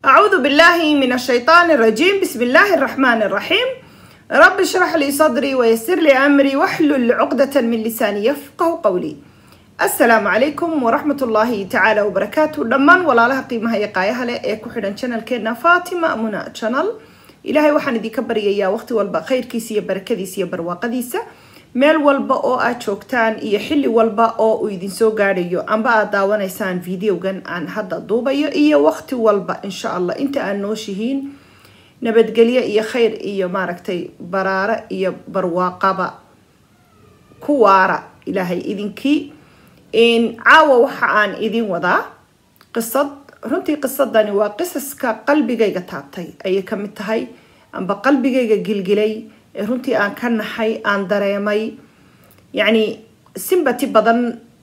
أعوذ بالله من الشيطان الرجيم بسم الله الرحمن الرحيم رب اشرح لي صدري ويسر لي أمري واحلل عقدة من لساني يفقه قولي السلام عليكم ورحمة الله تعالى وبركاته دمان ولا لها قيمة هي قايها لي ايكو حدن channel كينا فاطمة منى channel إلهي وحان دي كبر يا وقت والبا خير كيسي بركديسي برواقديسة meel walba oo aad joogtaan iyo xilli walba oo uu idin soo gaadhayo amba aad daawanaysaan videogan aan hadda duubayo iyo waqti walba insha allah inta aad nooshihiin nabadgelyo iyo khayr iyo maaragtay baraare iyo barwaaqaba ku waara ilaahay idinkii caawa waxa aan idin wadaa qisad runtii qisadani waa qisaska qalbigayga taabtay ayay ka mid tahay amba qalbigayga gilgilay ee runtii aan ka naxay aan dareemay yacni simbati badan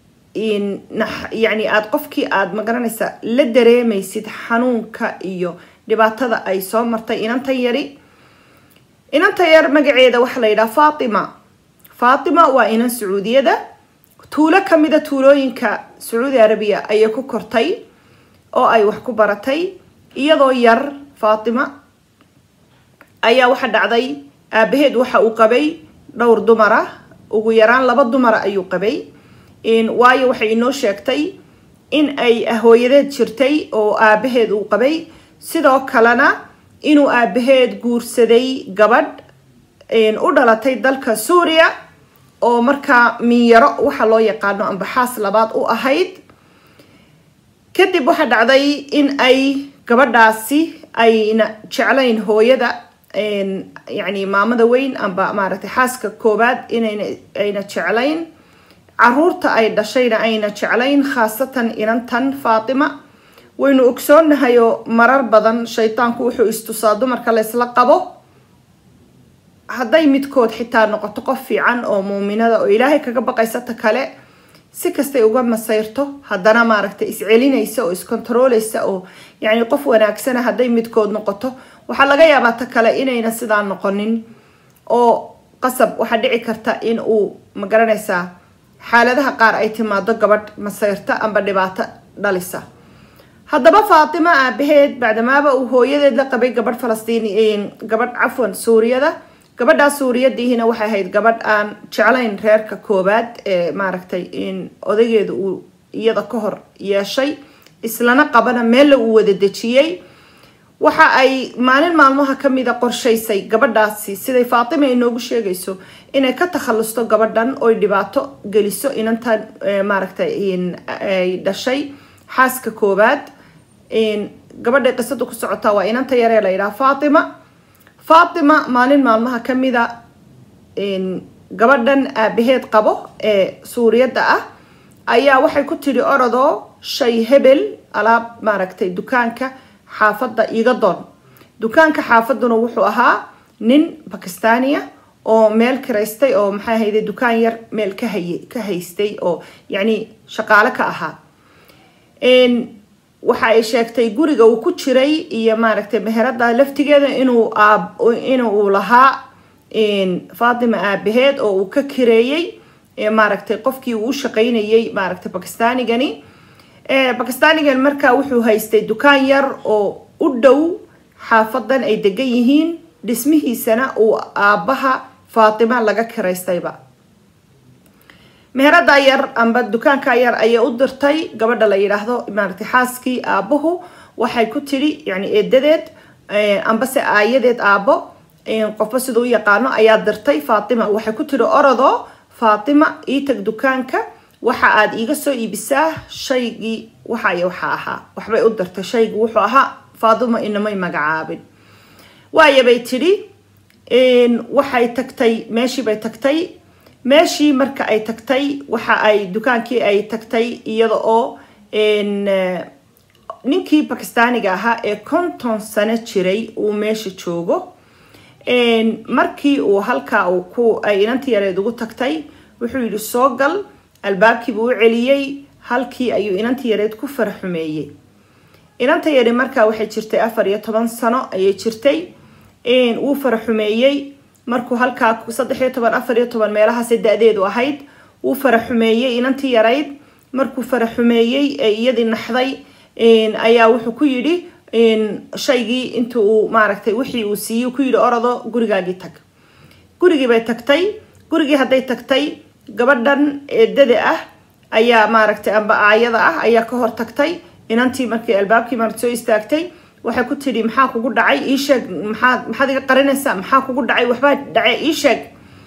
yani aada qofkii aada magaranaysa la dareemaysid xanuunka iyo dhibaatada ay soo martay inantan yari inanta yar magaceeda waxaa la yidhaha faatima faatima waa inan sacuudiyada tuulo kamida tuulooyinka sacuudi arabiya ayay ku kortay oo ay wax ku baratay iyadoo yar faatima ayaa waxa dhacday aabaheed waxa uu qabay dhowr dumara ugu yaraan laba dumara ayuu qabay waayo waxay inoo sheegtay in ay hooyadeed jirtay oo aabaheed uu qabay sidoo kalena inuu aabaheed guursaday gabadh u dhalatay dalka suuriya oo markaa minyaro waxa loo yaqaano ambaxaas labaad u ahayd kadib waxaa dhacday in ay gabadhaasi ayna jeclayn hooyada yani maamada weyn amba maaragtay xaaska koobaad inayna ayna jeclayn caruurta ay dhashayna ayna jeclayn khaasatan inantan faatima waynu ogsoonnahayoo marar badan shaytaanku wuxuu istusaa dumarka laysla qabo hadday midkood xitaa noqoto qof fiican oo muuminada oo ilaahay kaga baqaysata kale si kastay uga masayrto haddana maaragtay iscelinaysa oo iskontarooleysa oo yacni qof wanaagsana hadday midkood noqoto waxaa laga yaabaa ta kale inayna sidaa noqonin oo qasab waxaa dhici karta in uu magaranaysaa xaaladaha qaar ay timaado gabadh masayrta amba dhibaato dhalisa haddaba faatima aabaheed bacdamaaba uu hooyadeed la qabay gabadh falastiini gabadh cafwan suuriyada gabadhaa suuriyadiihina waxay ahayd gabadh aan jeclayn reerka koobaad ee maaragtay odaygeeda uu iyada ka hor yeeshay islana qabana meella uu wada dejiyey waxa ay maalin maalmaha kamida qorshaysay gabadhaasi siday faatima inoogu sheegayso inay ka takhalusto gabadhan oy dhibaato geliso inantan maaragtay ay dhashay xaaska koobaad gabadhay qisadu ku socotaa waa inanta yaree la yidhaha faatima faatima maalin maalmaha kamida gabadhan aabaheed qabo ee suuriyadda ah ayaa waxay ku tidhi orodoo shay hebel alaab maaragtay dukaanka xaafadda iga doon dukaanka xaafaduna wuxuu ahaa nin bakistania oo meel kiraystay oo maxay ahayde dukaan yar meel ka haye ka haystay oo yacni shaqaale ka ahaa waxa ay sheegtay guriga uu ku jiray iyo maaragtay meherada laftigeeda inuu aab inuu lahaa faatima aabaheed oo uu ka kireeyey maaragtay qofkii uu u shaqaynayay maaragtay bakistanigani bakistanigan markaa wuxuu haystay dukaan yar oo u dhow xaafadan ay degan yihiin dhismihiisana uu aabaha faatima laga kiraystayba meherada yar amba dukaanka yar ayay u dirtay gabadha la yidhaahdo maaragtay xaaskii aabuhu waxay ku tidhi yani eedadeed ambase aayadeed aabo qofba siduu u yaqaano ayaa dirtay faatima waxay ku tidhi orodoo faatima ii tag dukaanka waxa aada iiga soo iibisaa shaygii waxay waxa ahaa waxbay u dirtay shaygii wuxuu ahaa faatima inamay magacaabin waayabay tidhi waxay tagtay meeshii bay tagtay meeshii marka ay tagtay waxa ay dukaankii ay tagtay iyada oo ninkii bakistaaniga ahaa ee konton sano jiray uu meesha joogo markii uu halkaa uu ku ay inantii yareed ugu tagtay wuxuu yidhi soo gal albaabkiibuu u celiyey halkii ayuu inantii yareed ku faraxumeeyey inanta yari markaa waxay jirtay afar iyo toban sano ayay jirtay wuu faraxumeeyey markuu halkaa saddex iyo toban afar iyo toban meelahaasay da-deedu ahayd wuu faraxumeeyey inantii yarayd markuu faraxumeeyey ee iyadii naxday ayaa wuxuu ku yidhi shaygii inta uu maaragtay wixii uu siiyey ku yidhi orado gurigaagii tag gurigii bay tagtay gurigii hadday tagtay gabadhan eedada ah ayaa maaragtay amba aayada ah ayaa ka hor tagtay inantii markii albaabkii maaragta soo istaagtay waxay ku tidhi maxaa kugu dhacay ii sheeg maxaad maxaad iga qarinaysaa maxaa kugu dhacay waxbaa dhacay ii sheeg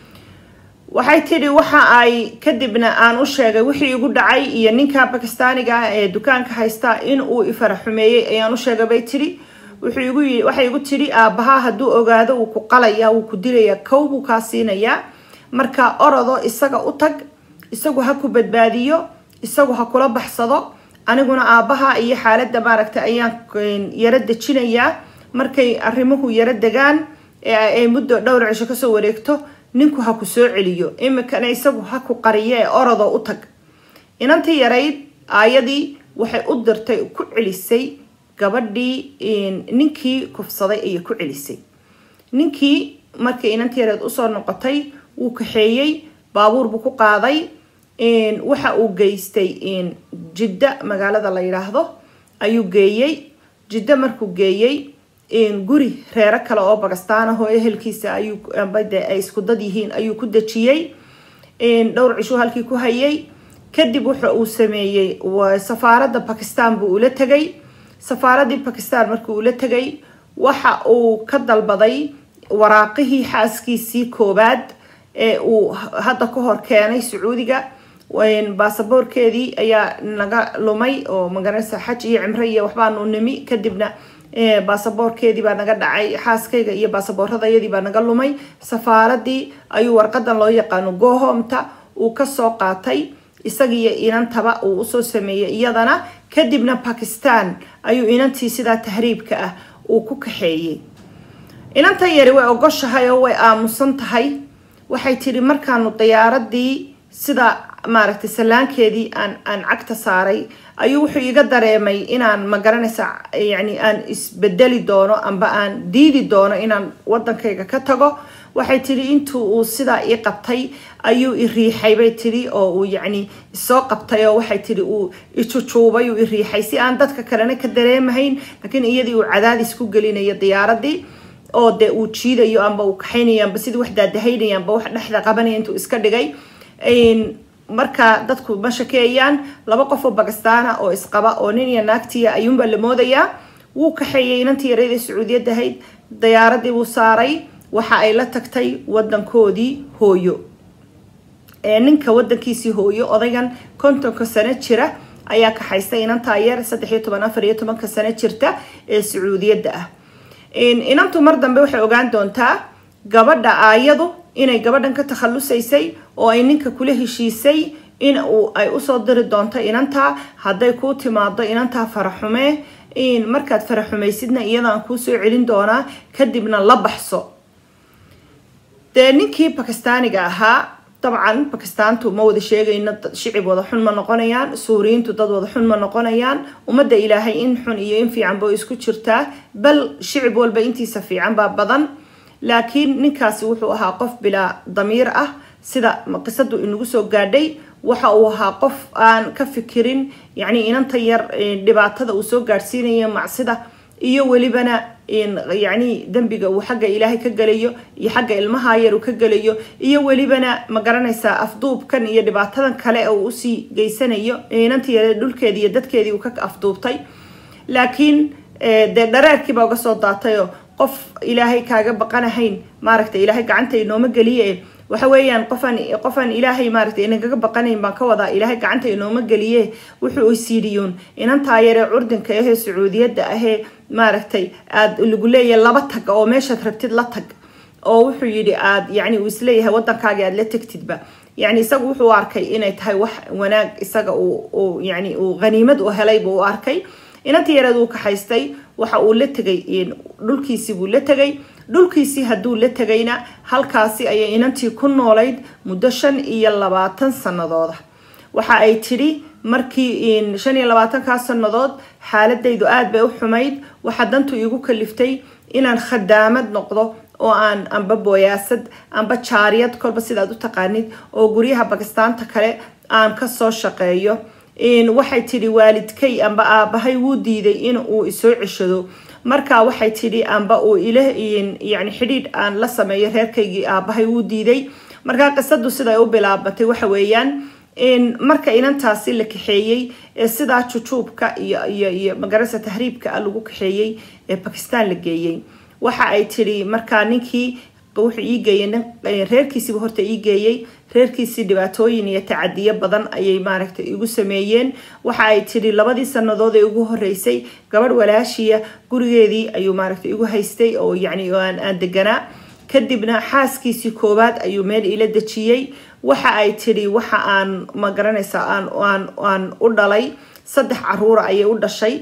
waxay tidhi waxa ay kadibna aan u sheegay wixii igu dhacay iyo ninka bakistaaniga ah ee dukaanka haysta in uu ifara xumeeyey ayaan u sheegay bay tidhi wuxuu igu yii waxay igu tidhi aabbahaa hadduu ogaado wuu ku qalaya wuu ku dilaya kow buu kaa siinayaa marka orodo isaga u tag isagu ha ku badbaadiyo isagu ha kula baxsado aniguna aabbaha iyo xaaladda maaragtay ayaan yaro dejinayaa markay arrimuhu yaro degaan ee ay muddo dhowr cisho kasoo wareegto ninku ha ku soo celiyo imikana isagu ha ku qariyo ee orodo u tag inantii yarayd aayadii waxay u dirtay ku celisay gabadhii ninkii kufsaday ayay ku celisay ninkii markii inantii yarayd usoo noqotay wuu kaxeeyey baabuur buu ku qaaday waxa uu geystay jidda magaalada la yidhaahdo ayuu geeyey jiddo markuu geeyey guri reero kale oo bagastaan ah oo ehelkiisa ayuu ay isku dad yihiin ayuu ku dejiyey dhowr cishuu halkii ku hayay kadib wuxa uu sameeyey safaaradda bakistan buu ula tegay safaaradii bakistan markii ula tegay waxa uu ka dalbaday waraaqihii xaaskiisii koobaad ee uu hadda ka hor keenay sacuudiga baasaboorkeedii ayaa naga lumay oo magaranaysa xaj iyo cimro iyo waxbaanu nimi kadibna baasaboorkeedii baa naga dhacay xaaskayga iyo baasaboorradayadii baa naga lumay safaaradii ayuu warqadan loo yaqaano gohomta uu kasoo qaatay isagiiyo inantaba uu usoo sameeyey iyadana kadibna bakistan ayuu inantii sidaa tahriibka ah uu ku kaxeeyey inantan yari way ogoshahay oo way aamusan tahay waxay tidhi markaanu diyaaradii sida maaragtay sallaankeedii aan aan cagta saaray ayuu wuxuu iga dareemay inaan magaranaysa yani aan isbedeli doono amba aan diidi doono inaan wadankayga ka tago waxay tidhi intuu uu sidaa ii qabtay ayuu i riixay bay tidhi oo uu yacni isoo qabtay oo waxay tidhi uu ijujuubay uu i riixay si aan dadka kalena ka dareemahayn laakiin iyadii uu cadaadis ku gelinayo diyaaradii oo dee uu jiidayo amba uu kaxaynayo amba sidii wax daadahaynaya amba wax dhexda qabanaya intuu iska dhigay marka dadku ma shakeeyaan laba qof oo bakistaana oo isqaba oo nin iyo naagtiya ayuunbaa la moodayaa wuu kaxeeyey inantii yareyd ee sacuudiyad ahayd diyaaradii buu saaray waxa ay la tagtay wadankoodii hooyo ninka wadankiisii hooyo odaygan kontonka sano jira ayaa kaxaystay inantaa yar saddex iyo toban afar iyo tobanka sano jirta ee sacuudiyadda ah inantu mar dambe waxay ogaan doontaa gabadha aayadu inay gabadhan ka takhalusaysay oo ay ninka kula heshiisay in uu ay usoo diri doonto inantaa hadday kuu timaado inantaa faraxumee markaad faraxumaysidna iyadaan kuu soo celin doonaa kadibna la baxso dee ninkii bakistaaniga ahaa dabcan bakistaantu ma wada sheegayno shicib wada xun ma noqonayaan suuriyiintu dad wada xun ma noqonayaan ummadda ilaahay in xun iyo in fiican ba isku jirtaa bal shicib walba intiisa fiican baa badan laakiin ninkaasi wuxuu ahaa qof bilaa damiir ah sida qisadu inagu soo gaadhay waxa uu ahaa qof aan ka fikirin yacni inanta yar dhibaatada uu soo gaadhsiinayo macsida iyo welibana yacni dembiga uu xagga ilaahay ka gelayo iyo xagga ilmaha yar uu ka gelayo iyo welibana ma garanaysaa afduubkan iyo dhibaatadan kale uu usii geysanayo inantii yare dhulkeedii iyo dadkeedii uu ka afduubtay laakiin dee dhareerkiiba uga soo daatayoo qof ilaahay kaaga baqanahayn maaragtay ilaahay gacanta inooma geliye waxa weeyaan qofaan qofaan ilaahay maaragtay inagaga baqanayn baan ka wadaa ilaahay gacanta inooma geliye wuxuu isiidhiyuun inantaa yaree curdinka ahee sacuudiyadda ahee maaragtay aad lagu leeyahay laba tag oo meeshaad rabtid la tag oo wuxuu yidhi aad yacni uu isleeyahay waddankaagii aad la tegtidba yacni isagu wuxuu arkay inay tahay wax wanaag isaga uu yacni uu haniimad u helay buu u arkay inantii yareed uu kaxaystay waxa uu la tegay dhulkiisii buu la tegay dhulkiisii hadduu la tegayna halkaasi ayay inantii ku noolayd muddo shan iyo labaatan sanadooda waxa ay tidhi markii shan iyo labaatankaa sannadood xaaladaydu aada bay u xumayd waxaa dantu iigu kaliftay inaan khadaamad noqdo oo aan amba booyaasad amba jaariyad kolba sidaad u taqaanid oo guryaha bakistaanta kale aan kasoo shaqeeyo waxay tidhi waalidkay amba aabahay wuu diiday in uu isoo ceshado marka waxay tidhi amba uu ila yani xidhiidh aan la sameeyo reerkaygii aabahay wuu diiday markaa qisadu siday u bilaabatay waxa weeyaan marka inantaasi la kaxeeyey ee sidaa jujuubka iyo iyo iyo magarasa tahriibka lagu kaxeeyey ee bakistan la geeyey waxa ay tidhi markaa ninkii wuxuu ii geeyey nin reerkiisiiba horta ii geeyey reerkiisii dhibaatooyin iyo tacadiyo badan ayay maaragtay igu sameeyeen waxa ay tidhi labadii sanadood ee ugu horeysay gabadh walaashiya gurigeedii ayuu maaragtay igu haystay oo yacni aan aan deganaa kadibna xaaskiisii koowaad ayuu meel ila dejiyey waxa ay tidhi waxa aan ma garanaysaa aan aan aan u dhalay saddex caruura ayay u dhashay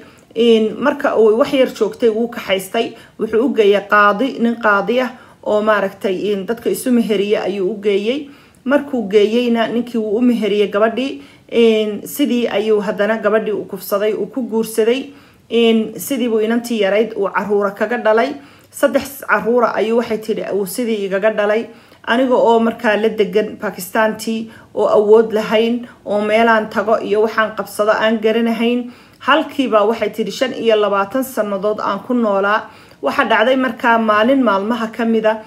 marka uu wax yar joogtay wuu kaxaystay wuxuu u geeyay qaadi nin qaadi ah oo maaragtay dadka isu meheriya ayuu u geeyey markuu geeyeyna ninkii wuu u meheriyey gabadhii sidii ayuu haddana gabadhii u kufsaday uu ku guursaday sidiibuu inantii yarayd uu caruura kaga dhalay saddex caruura ayuu waxay tidhi uu sidii igaga dhalay aniga oo markaa la degan bakistantii oo awood lahayn oo meelaan tago iyo waxaan qabsado aan garanahayn halkiiba waxay tidhi shan iyo labaatan sannadood aan ku noolaa waxaa dhacday markaa maalin maalmaha ka mida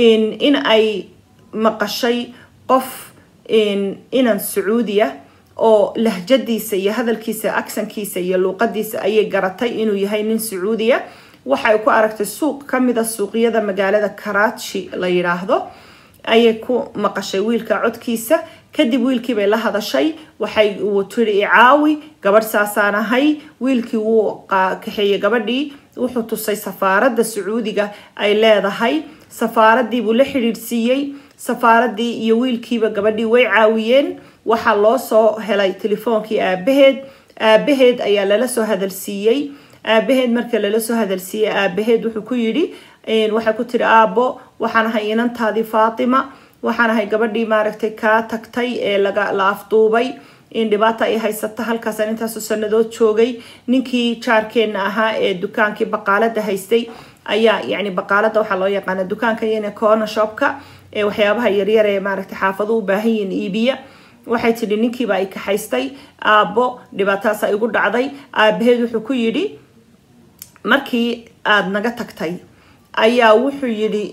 in ay maqashay qof inan sacuudiya oo lahjadiisa iyo hadalkiisa aksankiisa iyo luuqadiisa ayay garatay inuu yahay nin sacuudiya waxay ku aragtay suuq kamida suuqyada magaalada karachi la yidhaahdo ayay ku maqashay wiilka codkiisa kadib wiilkii bay la hadashay waxay uu tiri icaawi gabadh saasaan ahay wiilkii wuu kaxeeyey gabadhii wuxuu tusay safaaradda sacuudiga ay leedahay safaaradii buu la xidhiidhsiiyey safaaradii iyo wiilkiiba gabadhii way caawiyeen waxaa loo soo helay telefoonkii aabaheed aabaheed ayaa lala soo hadalsiiyey aabaheed marka lala soo hadalsiiyey aabaheed wuxuu ku yidhi waxay ku tiri aabo waxaan ahay inantaadii faatima waxaan ahay gabadhii maaragtay kaa tagtay ee laga la afduubay in dhibaata ay haysata halkaasaan intaasoo sanadood joogay ninkii jaarkeenna ahaa ee dukaankii baqaalada haystay ayaa yani baqaalada waxaa loo yaqaana dukaanka iyana corner shopka ee waxyaabaha yaryar ee maaragtay xaafadu u baahan yihiin iibiya waxay tidhi ninkiiba ay kaxaystay aabbo dhibaataasa igu dhacday aabaheed wuxuu ku yidhi markii aada naga tagtay ayaa wuxuu yidhi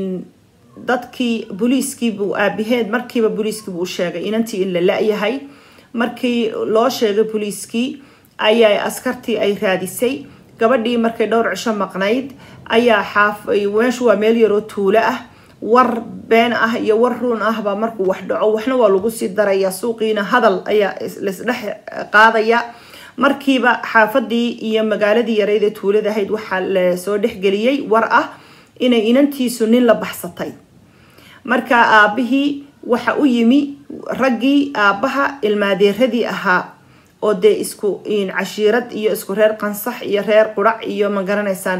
dadkii booliiskiibuu aabaheed markiiba booliiskiibuu u sheegay inantii in la la-yahay markii loo sheegay booliiskii ayaa askartii ay raadisay gabadhii markay dhowr cisho maqnayd ayaa xaaf meeshu waa meel yaroo tuulo ah war been ah iyo war ruun ahbaa markuu wax dhaco waxna waa lagu sii daraya suuqiina hadal ayaa laisdhex qaadaya markiiba xaafadii iyo magaaladii yareyd ee tuulada ahayd waxaa lasoo dhexgeliyey war ah inay inantiisu nin la baxsatay marka aabihii waxa u yimi raggii aabaha ilmaadeeradii ahaa oo dee isku cashiirad iyo isku reer qansax iyo reer qurac iyo ma garanaysaan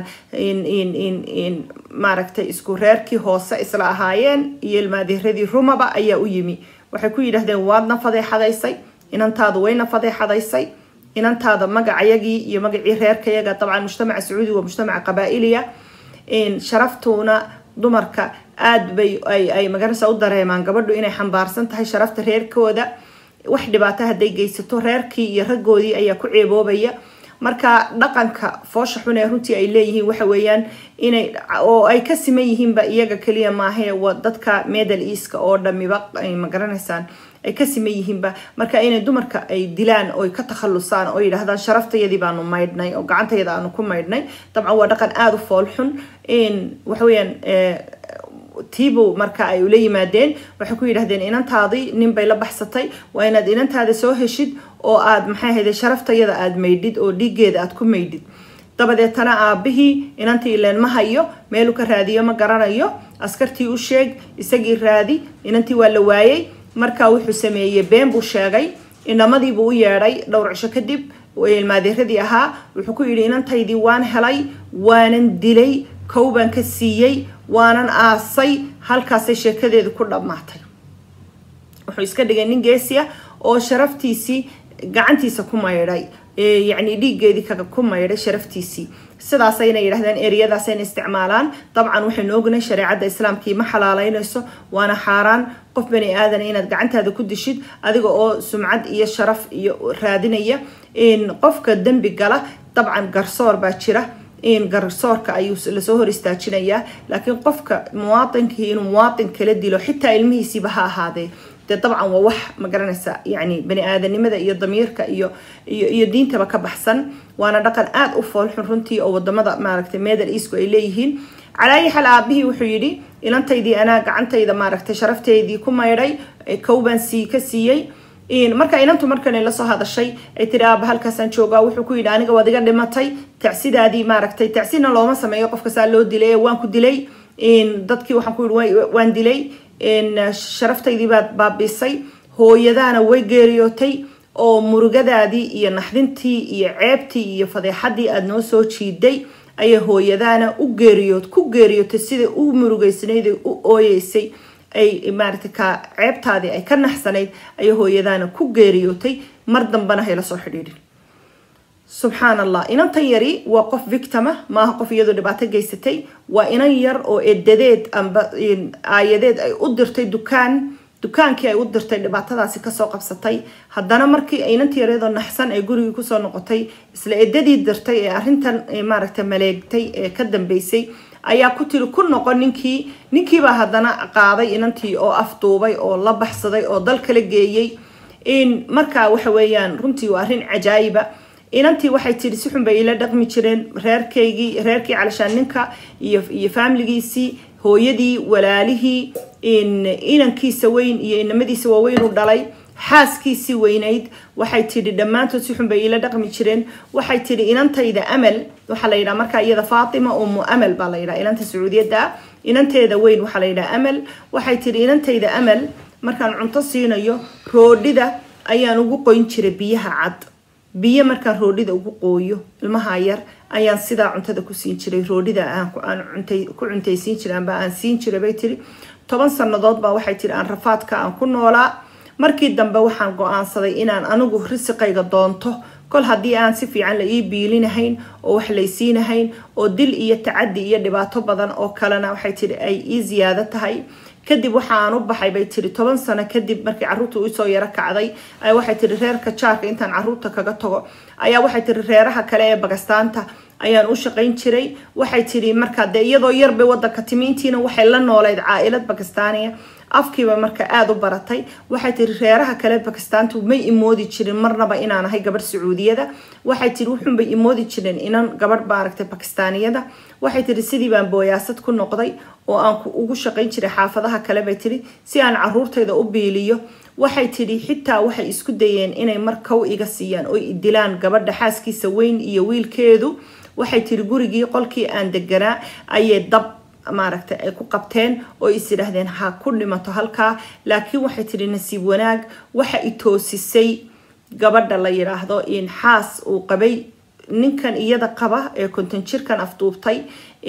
maaragtay isku reerkii hoose isla ahaayeen iyo ilmaadeeradii rumaba ayaa u yimi waxay ku yidhahdeen waadna fadeexadaysay inantaadu wayna fadeexadaysay inantaada magacayagii iyo magacii reerkayaga dabcan mujtamaca sacuudiga waa mujtamaca qabaa-iliya sharaftuuna dumarka aada bay ay magaranaysa u dareemaan gabadhu inay xambaarsan tahay sharafta reerkooda wax dhibaato hadday geysato reerkii iyo raggoodii ayaa ku ceeboobaya marka dhaqanka foosha xun ee runtii ay leeyihiin waxa weeyaan inay oo ay ka siman yihiinba iyaga keliya maahae dadka medal easka oo dhamiba ma garanaysaan ay ka siman yihiinba marka inay dumarka ay dilaan oo ka takhalusaan oo yidhaahdaan sharaftayadii baanu maydhnay oo gacantayada aanu ku maydhnay dabcan waa dhaqan aada u fool xun waxaweyaan tiibow marka ay ula yimaadeen waxay ku yidhahdeen inantaadii nin bay la baxsatay waa inaad inantaada soo heshid oo aad maxay ahayde sharaftayada aada maydhid oo dhiiggeeda aada ku maydhid dabadeetana aabihii inantii ileen ma hayo meelu ka raadiyo ma garanayo askartii u sheeg isagii raadi inantii waa la waayey marka wuxuu sameeyey been buu sheegay inamadiibuu u yeedhay dhowr cisho kadib ilmaadeeradii ahaa wuxuu ku yidhi inantaydii waan helay waanan dilay kow baan ka siiyey waanan aasay halkaasay sheekadeedu ku dhammaatay wuxuu iska dhigay nin geesi ah oo sharaftiisii gacantiisa ku maydhay yacni dhiiggeedii kaga ku maydhay sharaftiisii sidaasayna yidhahdeen ereyadaasayna isticmaalaan dabcan waxaynu ognahay shareecadda islaamkii ma xalaaleynayso waana xaaraan qof bani aadan inaad gacantaada ku dishid adiga oo sumcad iyo sharaf iyo raadinaya qofka dembi gala dabcan garsoor baa jira garsoorka ayuu lasoo hor istaajinayaa laakiin qofka muwaatinkii inuu muwaatin kala dilo xitaa ilmihiisiiba ha ahaadee dee dabcan waa wax ma garanaysa yani bani aadanimada iyo damiirka iyo iyo iyo diintaba ka baxsan waana dhaqan aada u foolxun runtii oo wadamada maaragtay middle eastku ay leeyihiin calaayi xal aabihii wuxuu yidhi ilantaydii anaa gacantayda maaragtay sharafteydii ku maydhay kowbaan sii ka siiyey marka inantu markan lasoo hadashay ay tiri aaba halkaasaan joogaa wuxuu ku yidhi aniga waad iga dhimatay tacsidaadii maaragtay tacsina looma sameeyo qofka saa loo dilay waan ku dilay dadkii waxaan ku yidhi waan dilay sharaftaydii baad baabisay hooyadaana way geeriyootay oo murugadaadii iyo naxdintii iyo ceebtii iyo fadeexadii aada noo soo jiiday ayay hooyadaana u geeriyood ku geeriyootay siday u murugeysanayd u ooyeysay ay maaragtay ka ceebtaadii ay ka naxsanayd ayay hooyadaana ku geeriyootay mar dambana hayla soo xidhiidhin subxaan allah inantan yari waa qof victima maaha qof iyadoo dhibaato geysatay waa inan yar oo edadeed amba aayadeed ay u dirtay dukaan dukaankii ay u dirtay dhibaatadaasi kasoo qabsatay haddana markii inantii yareedoo naxsan ay gurigii kusoo noqotay isla edadii dirtay ee arrintan maaragtay maleegtay ee ka dambeysay ayaa ku tiri ku noqon ninkii ninkiibaa haddana qaaday inantii oo afduubay oo la baxsaday oo dal kala geeyey markaa waxa weeyaan runtii waa arrin cajaayiba inantii waxay tiri si xun bay ila dhaqmi jireen reerkaygii reerkii calashaan ninka iyo iyo faamiligiisii hooyadii walaalihii inankiisa weyn iyo inamadiisa waaweyn u dhalay xaaskiisii weynayd waxay tidhi dhammaantood si xun bay ila dhaqmi jireen waxay tidhi inantayda amal waxaa la yidhaha markaa iyada faatima umu amal baa la yidhaha inanta sacuudiyadda inanteeda weyn waxaa la yidhaha amal waxay tidhi inantayda amal markaan cunto siinayo roodhida ayaan ugu qoyn jiray biyaha cad biyo markaan roodhida ugu qooyo ilmaha yar ayaan sidaa cuntada ku siin jiray roodhida aan ku cuntaysiin jiray amba aan siin jiray bay tiri toban sannadood baa waxay tiri aan rafaadka aan ku noolaa markii dambe waxaan go-aansaday inaan anigu risiqayga doonto kol haddii aan si fiican la ii biilinahayn oo wax laysiinahayn oo dil iyo tacadi iyo dhibaato badan oo kalena waxay tiri ay ii ziyaado tahay kadib waxaan u baxay bay tiri toban sano kadib markii caruurta usoo yaro kacday waxay tiri reerka jaarka intaan caruurta kaga tago ayaa waxay tiri reeraha kale ee bagastaanta ayaan u shaqayn jiray waxay tiri markaa dee iyadoo yarbay wadanka timi intiina waxay la nooleyd caa-ilad bakistaaniya afkiiba marka aada u baratay waxay tiri reeraha kale bakistaantu may imoodi jirin marnaba inaan ahay gabadh sacuudiyada waxay tiri wuxunbay imoodi jireen inan gabadh maaragtay bakistaaniyada waxay tiri sidii baan booyaasad ku noqday oo aan ugu shaqayn jiray xaafadaha kale bay tiri si aan caruurtayda u biiliyo waxay tidhi xitaa waxay isku dayeen inay mar kow iga siiyaan oo dilaan gabadha xaaskiisa weyn iyo wiilkeedu waxay tiri gurigii qolkii aan deganaa ayay dab maaragtay ay ku qabteen oo is yidhaahdeen ha ku dhimato halkaa laakiin waxay tidhi nasiib wanaag waxa i toosisay gabadha la yidhaahdo in xaas uu qabay ninkan iyada qaba ee konton jirkan afduubtay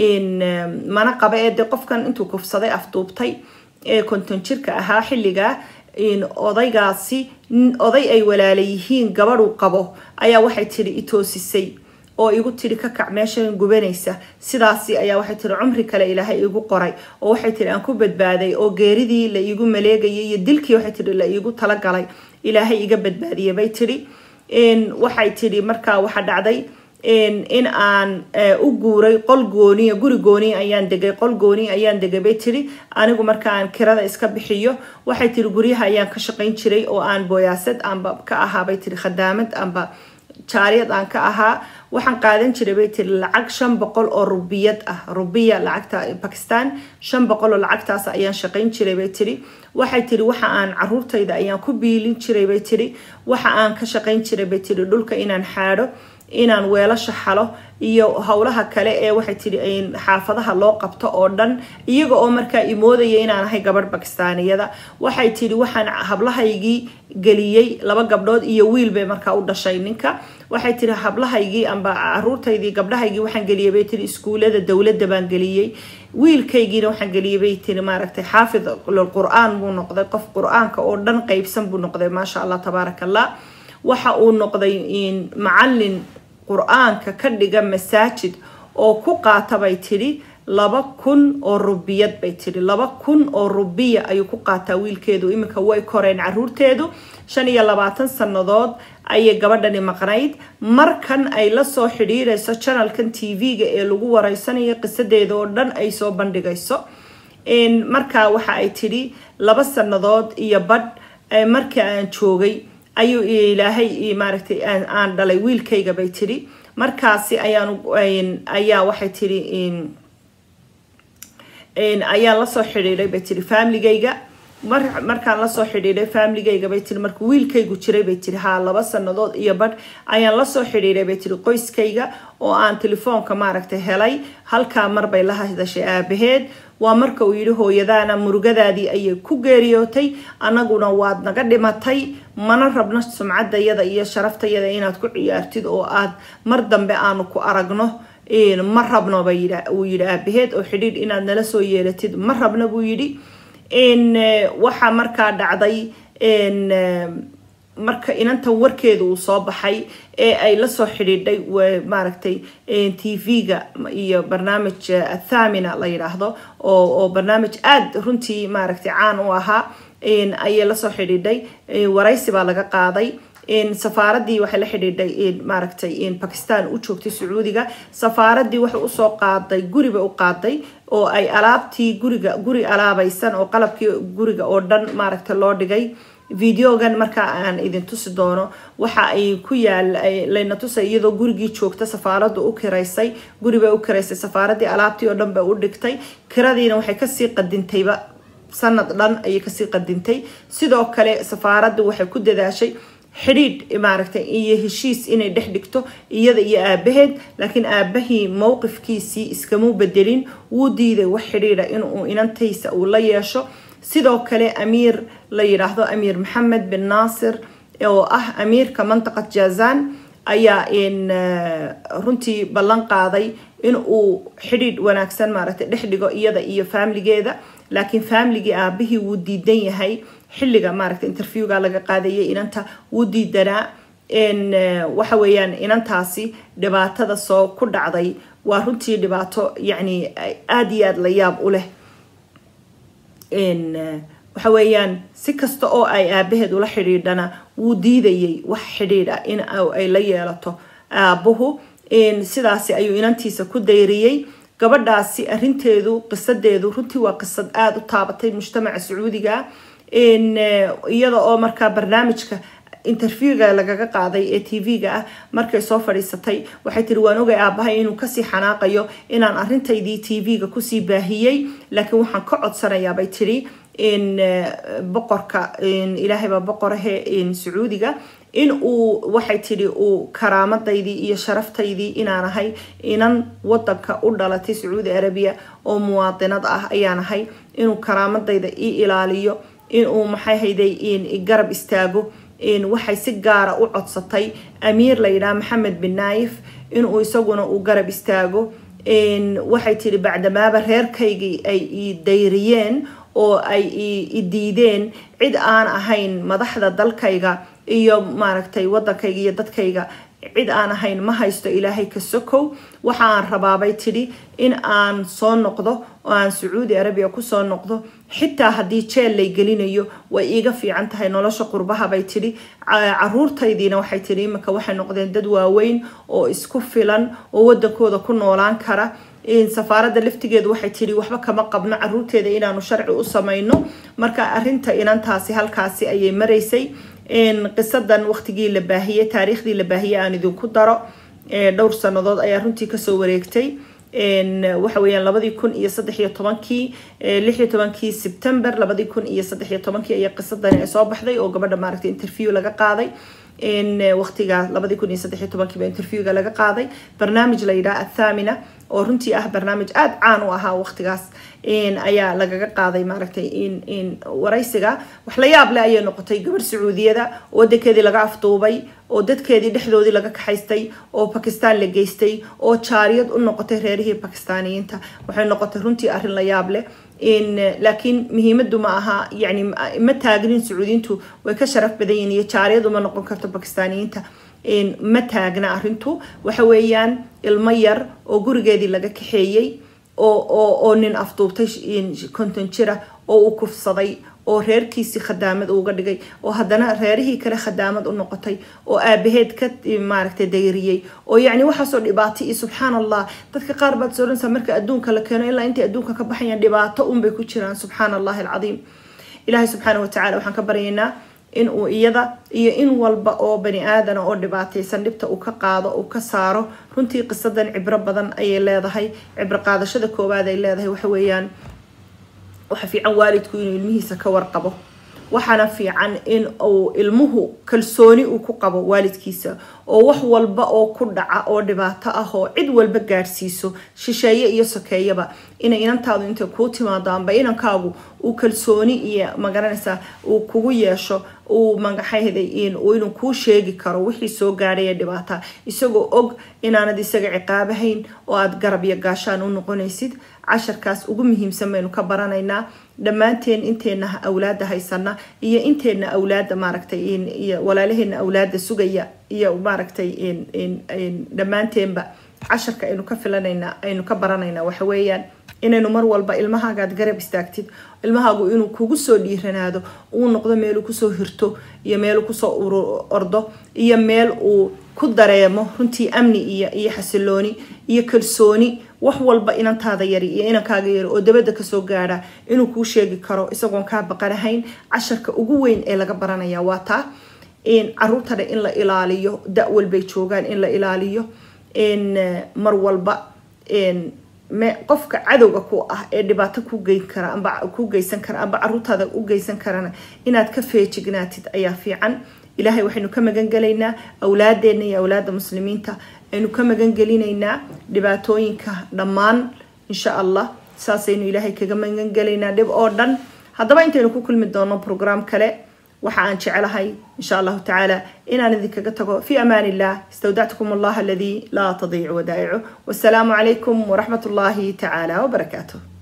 mana qaba ee de qofkan intuu kufsaday afduubtay ee konton jirka ahaa xilligaa odaygaasi oday ay walaala yihiin gabadhuu qabo ayaa waxay tidhi i toosisay oo igu tiri ka kac meeshan gubanaysa sidaasi ayaa waxay tiri cumri kale ilaahay igu qoray oo waxay tiri aan ku badbaaday oo geeridii la iigu maleegayay iyo dilkii waxay tiri la iigu talagalay ilaahay iga badbaadiyay bay tiri waxay tiri markaa waxa dhacday in aan u guuray qol gooniya guri gooniya ayaan degay qol gooniya ayaan degay bay tiri anigu marka aan kirada iska bixiyo waxay tiri guryaha ayaan ka shaqayn jiray oo aan booyaasad aanba ka ahaa bay tiri khadaamad amba jaariyad aan ka ahaa waxaan qaadan jiray bay tiri lacag shan boqol oo rubiyad ah rubiya lacagta bakistan shan boqol oo lacagtaas ayaan shaqayn jiray bay tiri waxay tiri waxa aan caruurtayda ayaan ku biilin jiray bay tiri waxa aan ka shaqayn jiray bay tiri dhulka inaan xaadho inaan weelasha xalo iyo howlaha kale ee waxay tiri xaafadaha loo qabto oo dhan iyaga oo markaa imoodaya inaan ahay gabadh bakistaaniyada waxay tiri waxaan hablahaygii geliyey laba gabdhood iyo wiil bay markaa u dhashay ninka waxay tiri hablahaygii amba caruurtaydii gabdhahaygii waxaan geliyay bay tiri iskuulada dowladda baan geliyey wiilkaygiina waxaan geliyay bay tiri maaragtay xaafid lilqur-aan buu noqday qof qur-aanka oo dhan qeybsan buu noqday maasha allah tabaaraka allah waxa uu noqday macalin qur-aanka ka dhiga masaajid oo ku qaata bay tidhi laba kun oo rubiyad bay tidhi laba kun oo rubiya ayuu ku qaataa wiilkeedu iminka way koreen caruurteedu shan iyo labaatan sannadood ayay gabadhani maqnayd markan ay lasoo xidhiirayso janalkan t v-ga ee lagu wareysanayo qisadeeda oo dhan ay soo bandhigayso markaa waxa ay tidhi laba sannadood iyo badh markii aan joogay ayuu ilaahay maaragtay aan dhalay wiilkayga bay tidhi markaasi ayaan ayaa waxay tidhi ayaan lasoo xidhiidhay bay tihi familigayga markaan lasoo xidhiidhay familigayga bay tihi markuu wiilkaygu jiray bay tihi haa laba sanadood iyo badh ayaan lasoo xidhiidhay bay tihi qoyskayga oo aan telefoonka maaragtay helay halkaa marbay la hadashay aabaheed waa marka uu yidhi hooyadaana murugadaadii ayay ku geeriyootay annaguna waad naga dhimatay mana rabno sumcadayada iyo sharaftayada inaad ku ciyaartid oo aad mar dambe aanu ku aragno ma rabno uu yidhi aabaheed oo xidhiidh inaad nala soo yeelatid ma rabno buu yidhi waxaa markaa dhacday marka inantan warkeeda uu soo baxay ee ay lasoo xidhiidhay maaragtay t v-ga iyo barnaamij athamina la yidhaahdo oo barnaamij aada runtii maaragtay caan u ahaa ayay lasoo xidhiidhay waraysi baa laga qaaday safaaradii waxay la xidhiidhay maaragtay bakistan u joogtay sacuudiga safaaradii waxay usoo qaaday guriba u qaaday oo ay alaabtii guriga guri alaabaysan oo qalabkii guriga oo dhan maaragtay loo dhigay videogan markaa aan idin tusi doono waxa ay ku yaal layna tusay iyadoo gurigii joogta safaaradu u kiraysay guribay u kiraysay safaaradii alaabtii oo dhan bay u dhigtay kiradiina waxay kasii qadintayba sanad dhan ayay kasii qadintay sidoo kale safaaraddu waxay ku dadaashay xidhiidh maaragtay iyo heshiis inay dhex dhigto iyada iyo aabaheed laakiin aabahii mowqifkiisii iskamuu bedelin wuu diiday wax xidhiidha inuu inantaysa uu la yeesho sidoo kale amiir la yidhaahdo amiir maxamed bin naasir oo ah amiirka mantaqad jazan ayaa runtii ballan qaaday in uu xidhiidh wanaagsan maaragtay dhex dhigo iyada iyo faamligeeda laakiin faamligii aabihii wuu diidan yahay xilliga maaragtay interviewga laga qaadayay inanta wuu diidanaa waxa weeyaan inantaasi dhibaatada soo ku dhacday waa runtii dhibaato yacni aada iyo aada la yaab u leh waxa weeyaan si kasta oo ay aabaheed ula xidhiidhana wuu diidayay wax xidhiidha in ay la yeelato aabuhu sidaasi ayuu inantiisa ku dayriyey gabadhaasi arinteedu qisadeedu runtii waa qisad aada u taabatay mujtamaca sacuudiga iyada oo markaa barnaamijka interviewga lagaga qaaday ee t v-ga ah markay soo fadhiisatay waxay tiri waan ogay aabahay inuu kasii xanaaqayo inaan arintaydii t v-ga kusii baahiyey laakiin waxaan ka codsanayaabay tiri boqorka ilaahaybaa boqorahe sacuudiga in uu waxay tidhi uu karaamadaydii iyo sharaftaydii inaan ahay inan wadanka u dhalatay sacuudi arabiya oo muwaadinad ah ayaan ahay inuu karaamadayda ii ilaaliyo inuu maxay hayday garab istaago waxay si gaara u codsatay amiir la yidhaha maxamed bin naayif inuu isaguna uu garab istaago waxay tidhi bacdamaaba reerkaygii ay ii dayriyeen oo ay i diideen cid aan ahayn madaxda dalkayga iyo maaragtay wadankayga iyo dadkayga cid aan ahayn ma haysto ilaahay ka sokow waxa aan rabaabay tidhi in aan soo noqdo oo aan sacuudi arabiya kusoo noqdo xitaa haddii jeel lay gelinayo way iiga fiican tahay nolosha qurbaha bay tidhi caruurtaydiina waxay tidhi iminka waxay noqdeen dad waaweyn oo isku filan oo wadankooda ku noolaan kara safaaradda laftigeedu waxay tidhi waxba kama qabno caruurteeda inaanu sharci u samayno marka arinta inantaasi halkaasi ayay maraysay qisadan waqtigii la baahiyey taariikhdii la baahiyey aan idinku daro dhowr sanadood ayaa runtii kasoo wareegtay waxa weeyaan labadii kun iyo saddex iyo tobankii lix iyo tobankii sebtember labadii kun iyo saddex iyo tobankii ayaa qisadani ay soo baxday oo gabadha maaragtay interview laga qaaday waqtiga labadii kun iyo saddex iyo tobankiiba interviewga laga qaaday barnaamij la yidhaha athamina oo runtii ah barnaamij aada caan u ahaa waqtigaas ayaa lagaga qaaday maaragtay waraysiga wax la yaab leh ayay noqotay gabarh sacuudiyada oo wadankeedii laga afduubay oo dadkeedii dhexdoodii laga kaxaystay oo bakistan la geystay oo jaariyad u noqotay reerihii bakistaaniyiinta waxay noqotay runtii arrin la yaab leh laakiin muhiimadu ma aha yani ma taagnin sacuudiyiintu way ka sharaf badan yihiin iyo jaariyad uma noqon karto bakistaaniyiinta ma taagna arrintu waxa weeyaan ilmo yar oo gurigeedii laga kaxeeyey oo oo oo nin afduubtay konton jira oo uu kufsaday oo reerkiisii khadaamad uga dhigay oo haddana reerihii kale khadaamad u noqotay oo aabaheed ka maaragtay dayriyey oo yacni waxaasoo dhibaato iyo subxaan allah dadka qaar baad sooranaysaa marka adduunka la keeno ilaa intay adduunka ka baxayaan dhibaato unbay ku jiraan subxaan allahi alcadiim ilaahay subxaana watacaala waxaan ka baryaynaa in uu iyada iyo in walba oo bani aadana oo dhibaataysan dhibta uu ka qaado uu ka saaro runtii qisadan cibro badan ayay leedahay cibro qaadashada koowaad ay leedahay waxa weeyaan waxa fiican waalidku inuu ilmihiisa ka warqabo waxaana fiican in uu ilmuhu kalsooni uu ku qabo waalidkiisa oo wax walba oo ku dhaca oo dhibaato ah oo cid walba gaadhsiiso shisheeye iyo sokeeyaba inay inantaadu intay kuu timaado amba inankaagu uu kalsooni iyo magaranaysaa uu kugu yeesho uu magaxayday inuu kuu sheegi karo wixii soo gaadhaya dhibaata isagoo og inaanad isaga ciqaabahayn oo aada garab iyo gaashaan u noqonaysid casharkaas ugu muhiimsan baynu ka baranaynaa dhammaanteen inteena awlaada haysana iyo inteena awlaada maaragtay iyo walaalaheena awlaada sugaya iyo maaragtay dhammaanteenba casharka aynu ka filanayna aynu ka baranaynaa waxa weeyaan inaynu mar walba ilmahaagaad garab istaagtid ilmahaagu inuu kugu soo dhiiranaado uu noqdo meeluu kusoo hirto iyo meeluu kusoo ordo iyo meel uu ku dareemo runtii amni iyo iyo xasilooni iyo kalsooni wax walba inantaada yari iyo inankaaga yari oo dabada kasoo gaadha inuu kuu sheegi karo isagoon kaa baqanahayn casharka ugu weyn ee laga baranaya waa taa caruurtana in la ilaaliyo da walbay joogaan in la ilaaliyo mar walba qofka cadowga ku ah ee dhibaato ku geyn kara amba ku geysan kara amba caruurtaada u geysan karana inaad ka feejignaatid ayaa fiican ilaahay waxaynu ka magan gelaynaa awlaadeena iyo awlaada muslimiinta aynu ka magan gelinaynaa dhibaatooyinka dhammaan insha allah saasaynu ilaahay kaga magan gelaynaa dhib oo dhan haddaba intaynu ku kulmi doono program kale waxa aan jecelahay insha allahu tacaala inaan idinkaga tago fi amaan illah istawdactukum allah aladii laa tadiicu wadaa'icu wasalaamu calaykum waraxmat ullahi tacaala wabarakaatuh